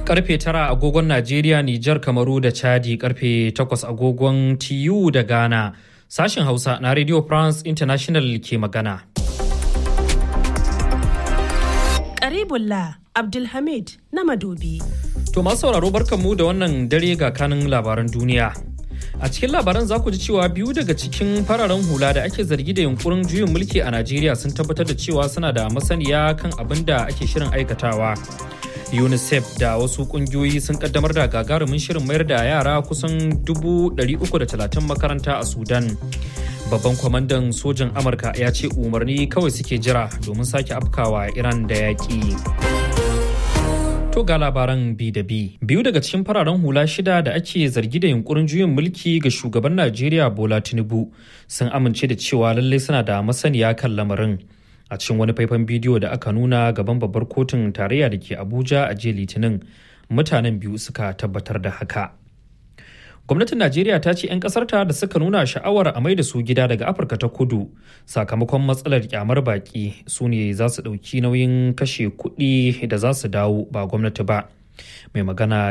karfe tara agogon Najeriya, Nijar, Kamaru da Chadi karfe takwas agogon TU da Ghana. Sashen Hausa na Radio France International ke magana. Karibullah Abdulhamid na Madobi. To masu sauraro barkanmu da wannan dare ga kanin labaran duniya. A cikin labaran za ku ji cewa biyu daga cikin fararen hula da ake zargi da yunkurin juyin mulki a Najeriya sun tabbatar da cewa suna da masaniya kan abin da ake shirin aikatawa. UNICEF da wasu kungiyoyi sun kaddamar da gagarumin shirin mayar da yara kusan 330 makaranta a Sudan. Babban kwamandan sojan Amurka ya ce umarni kawai suke jira domin sake afkawa Iran da yaƙi. To ga labaran bi da bi. Biyu daga cikin fararen hula shida da ake zargi da yunkurin juyin mulki ga shugaban Najeriya Bola Tinubu sun amince da cewa lallai suna da masaniya kan lamarin. A cikin wani faifan bidiyo da aka nuna gaban babbar kotun tarayya da ke Abuja a jiya Litinin, mutanen biyu suka tabbatar da haka. Gwamnatin Najeriya ta ce 'yan ƙasarta da suka nuna sha'awar a mai da su gida daga Afirka ta kudu sakamakon matsalar kyamar baki su ne za su ɗauki nauyin kashe kuɗi da za su dawo ba gwamnati ba. Mai magana